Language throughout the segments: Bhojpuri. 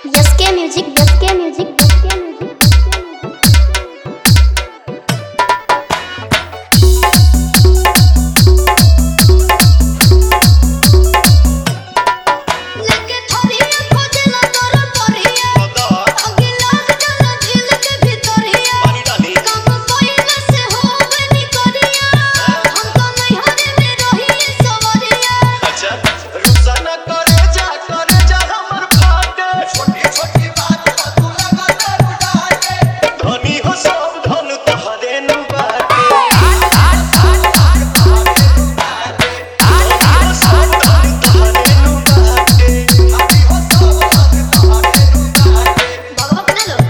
यसके music S K music S K music लेके थोरिया खोजला तोर परिया आगे लाग जाला दिल के भीतरिया काम पइला से हो बनी करिया हम तो नहीं हरे में रही सवरिया भगवा बना लो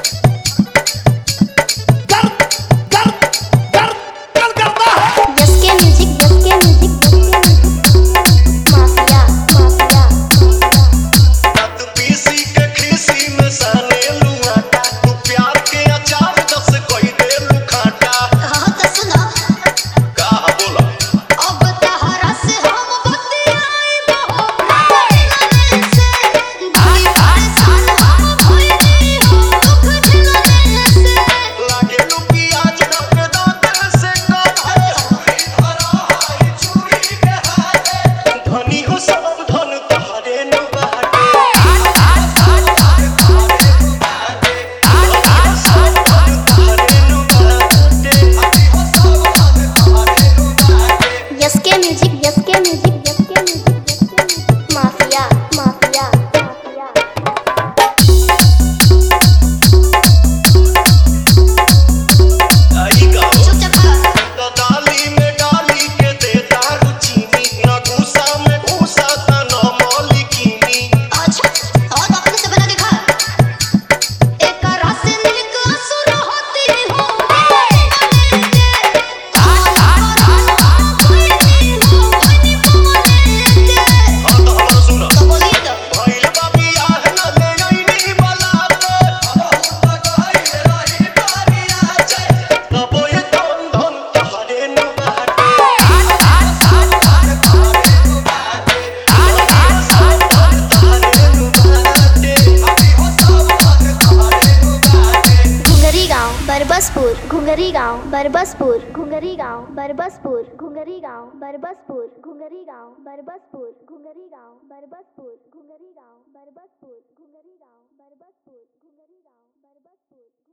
S K music S K music S K music mafia mafia हां तो सुनो अब तहरा से हम बतियाई बहुत से भाई परेशान हम भइली हो दुख झेलने से धनी हो सब धन तहरे नु बाटे S K music S K music S K music S K music mafia mafia mafia चुपचाप खा डाली में डाली के देता रुचीनी न घूसा में घूसा त न मौलिकीनी अच्छा और अपने से बना के खा एक रस नीक असुर होती हो हाँ तो हमारा सुनो तो बोलिए तो भइल बाबी आह न ले आईनी बलाते तबो ये धन धन तहरे नु बाटे तहरे नु बाटे घुंगरी गांव बरबसपुर घुंगरी गांव बरबसपुर घुंगरी गांव बरबसपुर घुंगरी गांव बरबसपुर घुंगरी गांव बरबसपुर घुंगरी गांव बरबसपुर घुंगरी गांव बरबसपुर घुंगरी गांव बरबसपुर घुंगरी गांव बरबसपुर